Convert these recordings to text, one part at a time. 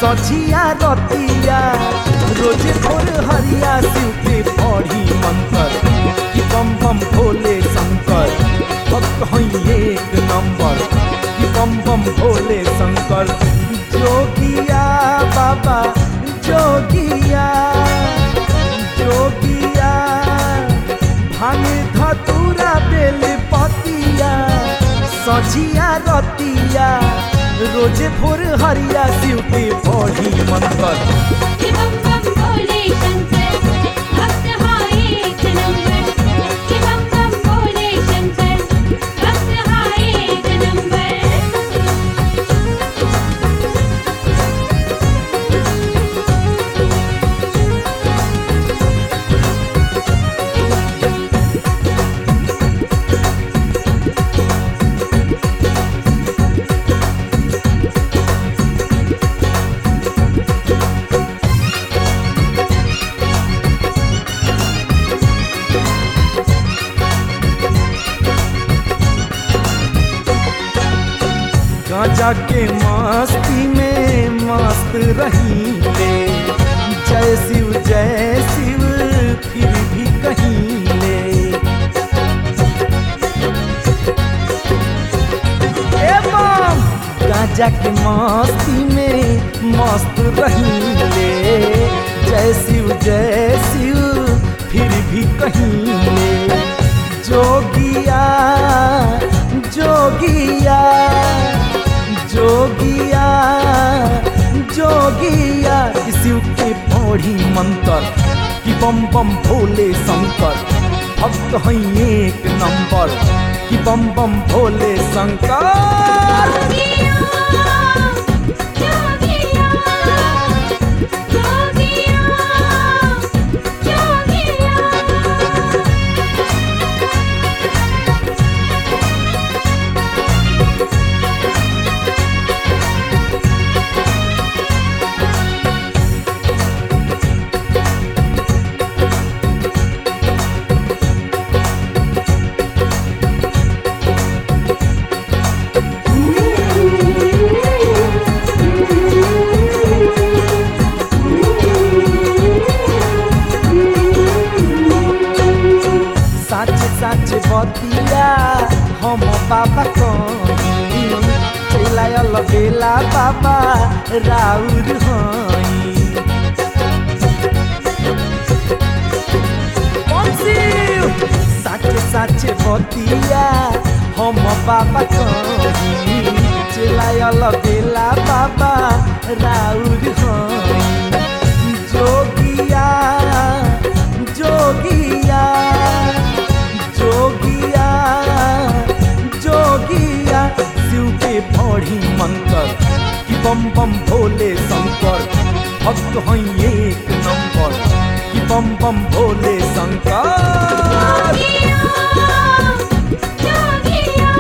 सझिया रतिया रोजे भोर हरिया शिव के पढ़ी मंत्र कि बम बम भोले शंकर भक्त हैं एक नंबर कि बम बम भोले शंकर जोगिया बाबा जोगिया जोगिया भांग धतूरा बेल पतिया सझिया रतिया रोजे भोर हरिया शिव के पढ़ी मंत्र कि बम बम भोले शंकर भक्त हाँ एक नंबर कि बम बम भोले शंकर भक्त हाँ एक नंबर गांजा के मस्ती में मस्त रहीले जय शिव जय शिव फिर भी कहीले एवं गांजा के मस्ती में मस्त रहीले जय शिव जय शिव फिर भी कहीले जोगिया जोगिया जोगिया जोगिया शिव के पौड़ी मंत्र कि बम बम भोले शंकर भक्त हैं एक नंबर कि बम बम भोले शंकर जोगिया जोगिया जोगिया जोगिया साच साच बतिया हम बाबा कही चिल्लायल बेला बाबा राउर हई साच साच बतिया हम बाबा कही चिल्लायल बेला बाबा राउर हई जोगिया जोगिया जोगिया जोगिया शिव के पढ़ी मंत्र कि बम बम भोले शंकर भक्त हैं एक नंबर कि बम बम भोले शंकर जोगिया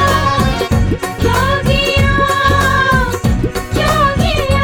जोगिया जोगिया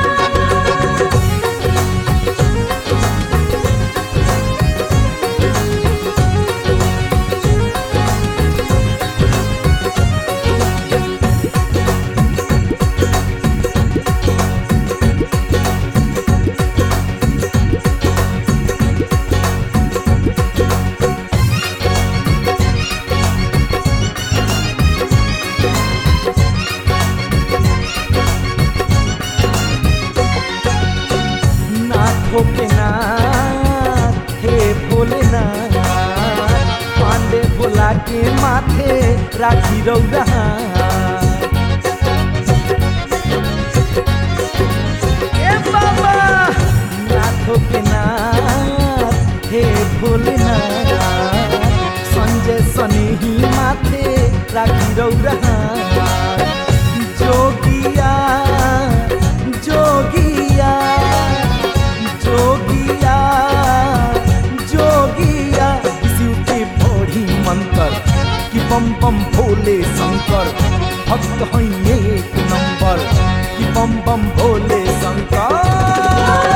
नाथों के नाथ हे भोलेनाथ पांडे भोला के माथे राखी रौरा ए बाबा नाथों के नाथ हे भोलेनाथ संजय सने ही माथे राखी रौरा जोगिया जोगिया जोगिया जोगिया शिव के पढ़ी मंत्र कि बम बम भोले शंकर भक्त हैं एक नंबर कि बम बम भोले शंकर